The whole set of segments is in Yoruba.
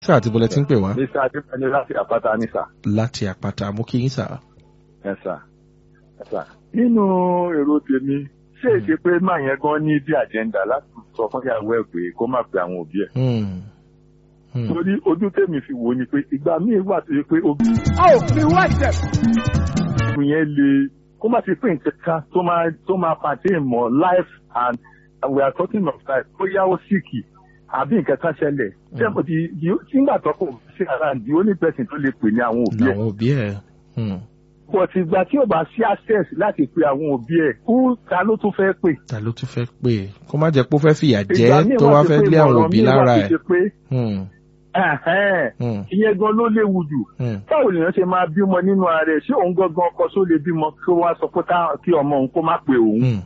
Sá àti bọ́lẹ̀ tí ń pè wá. Mr. Adébẹ́ni láti àpáta ní sà. Láti àpáta, mo kí yín sà. Ẹ sà. Ẹ sà. Nínú èrò tèmi, ṣé èsì pé máa yẹn gan ní bí àjẹ́ndà láti sọ fún ìyàwó ẹ̀ pé kó má pe àwọn òbí ẹ̀. Hmm. Hmm. Torí ojú tèmi fi wò ni pé ìgbà míì wà tó yẹ pé obìnrin a ò fi wá jẹ. yẹn le kó má ti pé nǹkan kan tó máa tó máa pàṣẹ mọ́ life and and we are talking of life bóyá ó síkì àbí nǹkan kan ṣẹlẹ̀. Ṣé mo ti nígbà tó kò sí ara the only person tó lè pè ní àwọn òbí ẹ̀. Àwọn òbí ẹ̀. Hmm. but ìgbà tí ò bá sí access láti pe àwọn òbí ẹ̀ kú ta ló tún fẹ́ pè. Ta ló tún fẹ́ pè é? Kó má jẹ́ pé ó fẹ́ fìyà Ìgbà jẹ́ míì tó wà wá tó fẹ́ pé lé àwọn ìmọ̀ràn òbí míì wà lára tó ẹ̀. ṣe pé, Hmm. ẹ̀hẹ́n, Hmm. ìyẹn gan ló léwu jù. Hmm. báwo lèèyàn ṣe máa bímọ nínú ara ẹ̀ ṣé òun gangan ọkọ tó lè bímọ kí wọ́n á sọ pé ká- kí ọmọ òun kó má pe òun. Hmm.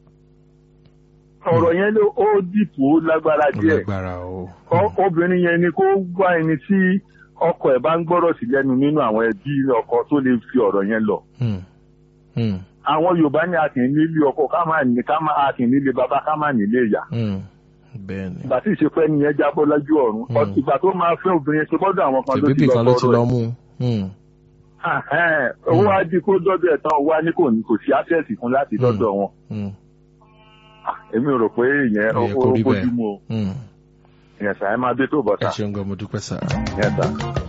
ọ̀rọ̀ yẹn ló ó dìpọ̀ ó lágbára Ó díẹ̀. lágbára o. Ọ- obìnrin yẹn ni kó wá ẹni tí ọkọ ẹ̀ bá ń gbọ́rọ̀ sí lẹ́nu nínú àwọn ẹbí ọkọ tó lè fi ọ̀rọ̀ yẹn lọ. Hmm. Hmm. àwọn yorùbá ní a kì í nílé ọkọ ká má ní ká má a kì í nílé bàbá ká má nílé ìyá. Hmm. Bẹ́ẹ̀ni. ìgbà tí ìṣepẹ́ nìyẹn jábọ́ lójú ọ̀run Hmm. Ọ- ìgbà tó máa fẹ́ obìnrin ṣe gbọ́dọ̀ àwọn kan ló ti Tèbébì lọ kan ló ti sọ̀rọ̀ lọ ẹ̀. mú. Hmm. Ahẹ́n, owó á di kó dọ́dọ̀ ẹ̀ tán wá ní kò ní kò sí access fún láti Hmm. dọ́dọ̀ wọn. Hmm. Ah, èmi ò rò pé ìyẹn Ó ó yẹ kó rí bójú bẹ́ẹ̀. mu o Hmm. ìyẹn sàá ẹ máa dé tó Ẹ bọ́tà ṣeun gan, mo dúpẹ́ sà. ìyẹn sà.